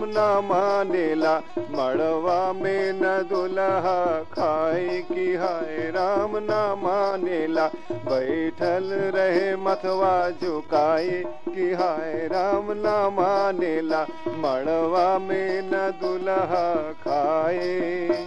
न मानेला मड़वा में न दुल्हा खाए कि हाय राम न मानेला बैठल रहे मथवा झुकाए कि हाय राम न मानेला मड़वा में न दुल्हा खाए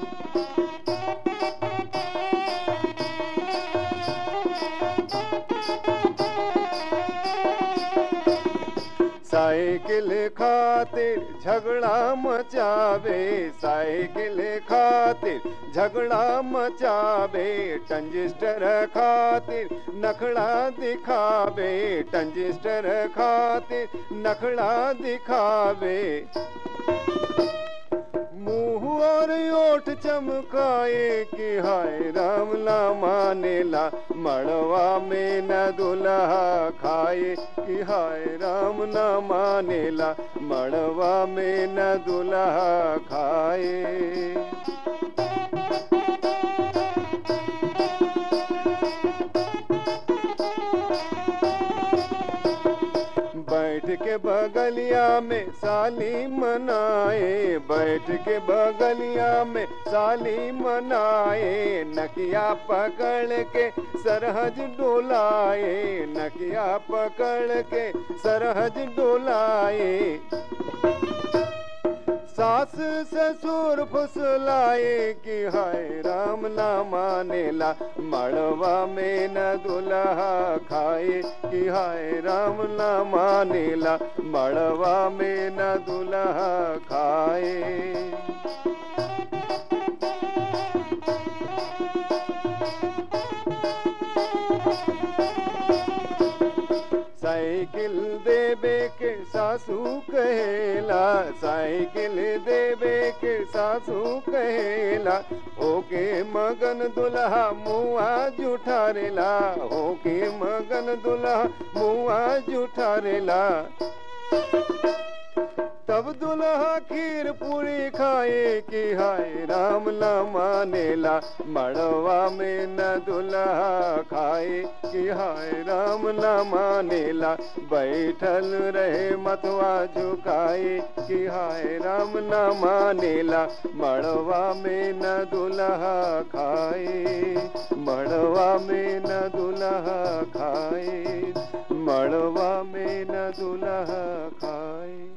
साइकिल खातिर झगड़ा मचावे साइकिल खातिर झगड़ा मचावे टंजिस्टर खातिर नखड़ा दिखावे टंजिस्टर खातिर नखड़ा दिखावे मुंह और ओठ चमकाए कि हाय राम ला मानेला मड़वा में न दुल्हा खाए कि हाय राम न मानेला मड़वा में न दुल्हा खाए बैठ के बगलिया में साली मनाए बैठ के बगलिया में साली मनाए नकिया पकड़ के सरहज डोलाए नकिया पकड़ के सरहज डोलाए सास ससुर फुसलाए कि हाय राम ना मानेला मड़वा में न दुल्हा खाए कि हाय राम ना मानेला मड़वा में न दुल्हा खाए साइकिल देवे के सासू कहेला साइकिल देवे के सासू कहेला ओके मगन दुल्हा मुआ जुठारेला ओके मगन दुल्हा मुआ जुठारेला तब दुल्हा खीर पूरी खाए कि हाय राम न मानेला मड़वा में न दुल्हा खाए कि हाय राम न मानेला बैठल रहे मतवा झुकाए कि हाय राम न मानेला मड़वा में न दुल्हा खाए मड़वा में न दुल्हा खाए मड़वा में न दुल्हा खाए